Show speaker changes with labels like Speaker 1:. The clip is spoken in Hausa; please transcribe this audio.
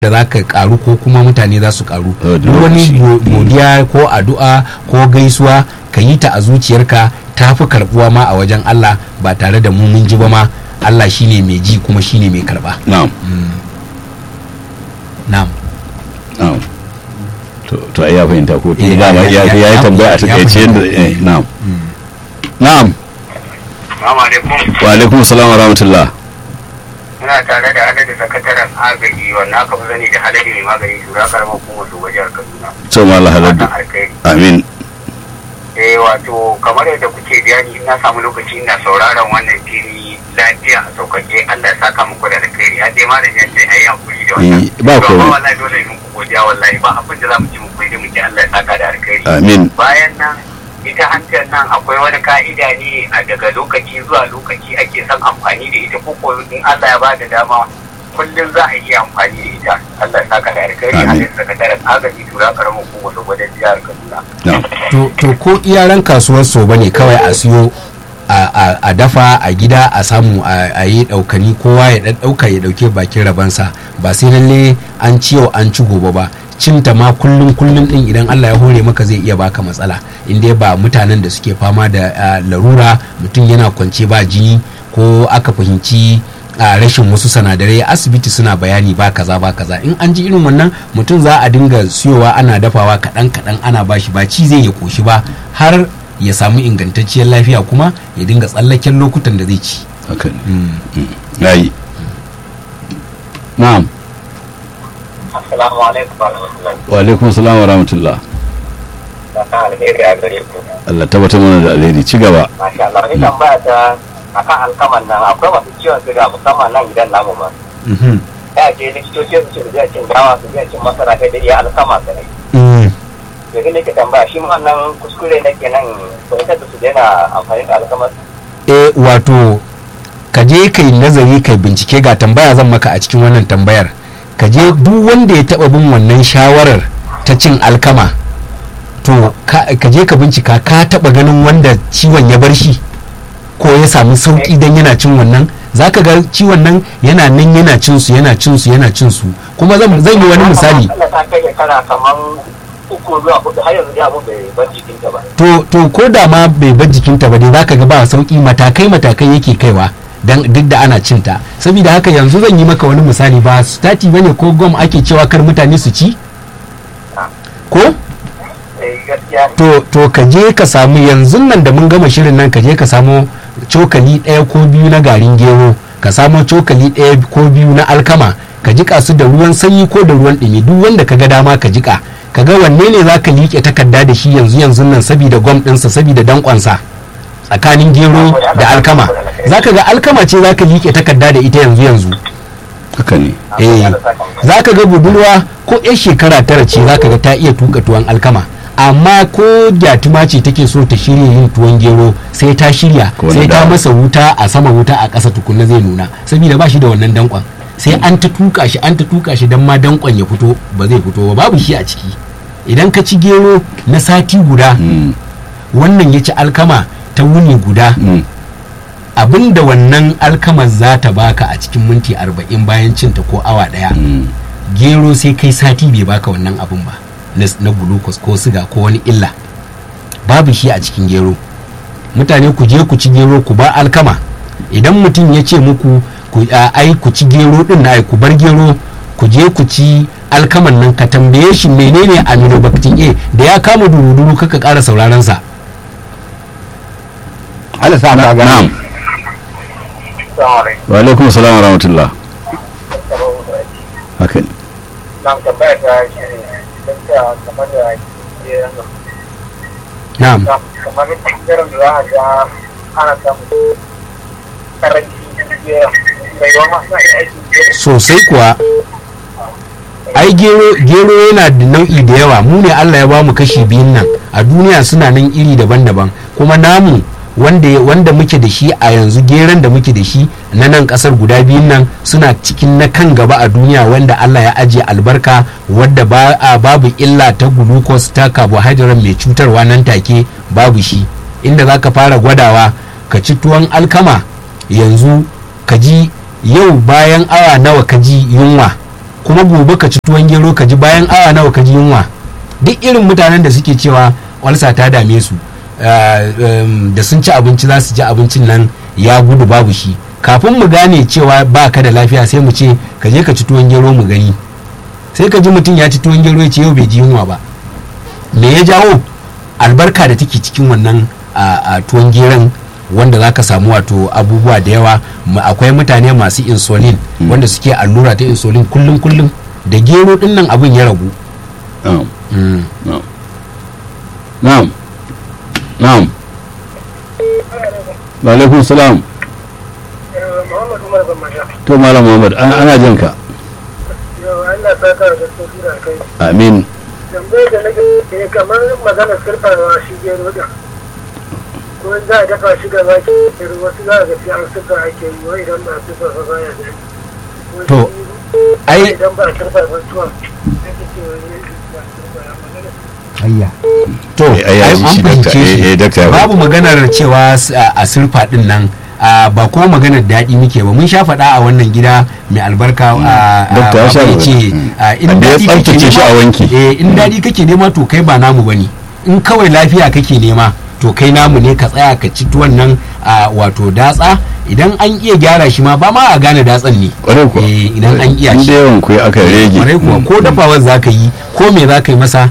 Speaker 1: da za ka karu ko kuma mutane za su karu
Speaker 2: Oh, da
Speaker 1: duk wani
Speaker 2: lokaci.
Speaker 1: go- godiya ko addu'a ko gaisuwa ka yi ta a zuciyarka ta fi karbuwa ma a wajen Allah ba tare da mu mun ji ba ma Allah shine mai ji kuma shine mai karba
Speaker 2: na'am
Speaker 1: na'am
Speaker 2: na'am to to ai ya fahimta ko
Speaker 1: Eh,
Speaker 2: tun da ma
Speaker 1: ya-
Speaker 2: ya
Speaker 1: ya-
Speaker 2: ya yi
Speaker 1: ya-
Speaker 2: tambaya a
Speaker 1: ya
Speaker 2: takaice
Speaker 1: fahimta.
Speaker 2: yadda eh, na'am na'am
Speaker 3: Assalamu alaikum.
Speaker 2: wa alaikum assalam wa rahmatullah
Speaker 3: Muna tare da adadin sakataren agaji wanda aka fi sani da halari mai magani shura karamar hukumar su wajen Kaduna.
Speaker 2: to ma Allah halal
Speaker 3: Fatan alkhairi.
Speaker 2: amin
Speaker 3: Eh wato kamar yadda kuke bayani ina samu lokaci ina sauraron wannan fili lafiya a sauƙaƙe Allah ya saka muku da alkhairi. Har dai malam ya ce ayi hakuri da wannan.
Speaker 2: Eh, ba
Speaker 3: To,
Speaker 2: komai.
Speaker 3: amma wallahi dole ne muku godiya wallahi ba abin da za mu ci muku sai dai mu ce Allah ya saka da alkhairi.
Speaker 2: amin
Speaker 3: bayan nan ita hantar nan akwai wani ka'ida ne a daga lokaci zuwa lokaci ake son amfani da ita ko ko in Allah ya bada dama kullum za a iya amfani da ita Allah ya saka da alkhairi a
Speaker 2: Amin.
Speaker 3: cikin sakataren agaji tura karamin kuma su gwadon jihar Kaduna.
Speaker 2: na'am
Speaker 1: to, to ko iyaran kasuwar so bane kawai a siyo a, a, a dafa a gida a samu a, a yi daukani kowa ya dan dauka ya dauke bakin rabansa ba sai lalle an ci yau an ci gobe ba cinta ma kullum kullum din idan Allah ya hore maka zai iya baka matsala inda ba mutanen da suke fama da ah, larura mutum yana kwance ba jini ko aka fahimci a rashin wasu sanadarai asibiti suna bayani ba kaza ba kaza in an ji irin wannan mutum za a dinga siyowa ana dafawa kaɗan kaɗan ana bashi ba ci zai ya koshi ba har ya samu ingantacciyar lafiya kuma ya dinga tsallaken lokutan da zai ci
Speaker 2: haka ne yayi na'am
Speaker 3: Assalamu alaikum wa rahmatullahi
Speaker 2: wa alaikum assalam wa rahmatullah
Speaker 3: wa alheri a gare ku.
Speaker 2: Allah tabbatar mana da alheri ci gaba
Speaker 3: Masha Allah ni tambaya ta akan alkaman nan akwai masu ciwon siga musamman nan gidan namu ma. Ya je likitoci su ce su je cin dawa su je cin masara kai da iya alkama kai. yanzu ne ke tambaya shi ma wannan kuskure ne kenan fahimtar da su daina amfani da alkamar
Speaker 1: e wato ka je kai nazari kai bincike ga tambaya zan maka a cikin wannan tambayar ka je duk wanda ya taba bin wannan shawarar ta cin alkama to ka ka je ka bincika ka taba ganin wanda ciwon ya bar shi ko ya samu sauki dan yana cin wannan zaka ga ciwon nan yana nan yana cin su yana cin su yana cin su kuma zan zan yi wani misali
Speaker 3: Allah ta kai shekara kamar uku zuwa hudu har yanzu ya abu bai bar jikinta ba
Speaker 1: to to ko da ma bai bar jikinta ba dai zaka ga ba sauki matakai matakai yake kaiwa dan duk da ana cinta saboda haka yanzu zan yi maka wani misali ba stati bane ko gom ake cewa kar mutane su ci ko
Speaker 3: eh gaskiya ne
Speaker 1: to to ka je ka samu yanzu nan da mun gama shirin nan ka je ka samu cokali ɗaya ko biyu na garin gero ka samu cokali ɗaya ko biyu na alkama ka jika su da ruwan sanyi ko da ruwan ɗumi duk wanda ka ga dama ka jika ka ga wanne ne za ka liƙe takarda da shi yanzu yanzu nan saboda gwam ɗinsa saboda danƙonsa tsakanin gero da alkama za ka ga alkama ce za ka liƙe takarda da ita yanzu yanzu
Speaker 2: haka ne
Speaker 1: eh za ka ga budurwa ko 'yan shekara tara ce za ka ga ta iya tuka tuwon alkama amma ko gyatuma ce take so ta shirya yin tuwon gero sai ta shirya
Speaker 2: Ko na
Speaker 1: sai ta
Speaker 2: dawa.
Speaker 1: masa wuta a sama wuta a ƙasa tukunna zai nuna saboda ba shi da wannan dankon sai an ta tuka shi an ta tuka shi don ma dankon ya fito ba zai fito ba babu shi a ciki idan ka ci gero na sati guda
Speaker 2: Mm,
Speaker 1: wannan ya ci alkama ta wuni guda
Speaker 2: mm,
Speaker 1: abin da wannan alkamar za ta baka a cikin minti arba'in bayan cinta ko awa ɗaya
Speaker 2: mm.
Speaker 1: gero sai kai sati bai baka wannan abun ba na, na glucose ko siga ko wani illa babu shi a cikin gero mutane ku je ku ci gero ku ba alkama idan mutum ya ce muku ku a, ai ku ci gero din na ai ku bar gero ku je ku ci alkaman nan ka tambaye shi menene aminobactin A da ya kama duruduru kaka ƙara sauraron sa
Speaker 4: Allah sa mu ga
Speaker 2: na'am
Speaker 3: Assalamu alaikum
Speaker 2: wa alaikum assalam wa rahmatullah haka ne
Speaker 3: nan tambaya ta shi ne don ta kamar da ke
Speaker 1: na'am
Speaker 3: kamar ɓangaren da za a ga ana samun karanci bai wa masu aiki
Speaker 1: sosai kuwa ai gero gero yana da nau'i da yawa mu ne Allah ya ba mu kashi biyun nan a duniya suna nan iri daban-daban kuma namu wanda wanda muke da shi a yanzu geron da muke da shi na nan kasar guda biyun nan suna cikin na kan gaba a duniya wanda Allah ya ajiye albarka wadda ba a babu illa ta glucose ta carbohydrate mai cutarwa nan take babu shi inda zaka fara gwadawa ka ci tuwon alkama yanzu ka ji yau bayan awa nawa ka ji yunwa kuma gobe ka ci tuwon gero ka ji bayan awa nawa ka ji yunwa duk irin mutanen da suke cewa walsa ta dame su da sun ci abinci za su ji abincin nan ya gudu babu shi kafin mu gane cewa ba ka da lafiya sai mu ce ka je ka ci tuwon gero mu gani sai ka ji mutum ya ci tuwon gero ya ce yau bai ji yunwa ba me ya jawo albarka da take cikin wannan a tuwon geron wanda za ka samu wato abubuwa da yawa akwai mutane masu insulin wanda suke allura ta insulin kullum kullum da gero din nan abin ya ragu
Speaker 2: na'am na'am wa alaikum salam to malam muhammad ana jin ka amin
Speaker 4: tambayar da nake kamar maganar sirfawa shi gero da ko za a dafa shi gaba ke wasu za a ga sai an sirfa ake yi wa idan ba sirfa ba ba ya da
Speaker 1: to ai
Speaker 4: idan ba sirfa ba tuwa ake ce
Speaker 1: ayya to
Speaker 2: Eh, ai,
Speaker 1: ai
Speaker 2: shi
Speaker 1: an
Speaker 2: dakta,
Speaker 1: fahimce
Speaker 2: eh, eh, dakta
Speaker 1: shi
Speaker 2: ya
Speaker 1: babu maganar cewa s- a a sirfa din nan a, ba kuma maganar daɗi muke ba mun sha faɗa a wannan gida mai albarka a
Speaker 2: Dakta ya sha
Speaker 1: ya ce
Speaker 2: magana.
Speaker 1: a, in
Speaker 2: Wanda ya
Speaker 1: daɗi kake
Speaker 2: tsaftace shi a wanki.
Speaker 1: nema eh, in daɗi kake nema to kai ba namu bane in kawai lafiya kake nema to kai namu ne ka tsaya ka ci tuwon nan a wato datsa idan an iya gyara shi ma ba ma a gane datsan ne
Speaker 2: kwarai kuwa
Speaker 1: Eh, idan an iya
Speaker 2: in
Speaker 1: shi
Speaker 2: da yawan ku aka rege
Speaker 1: kwarai kuwa ko dafawar za ka yi ko me za ka yi masa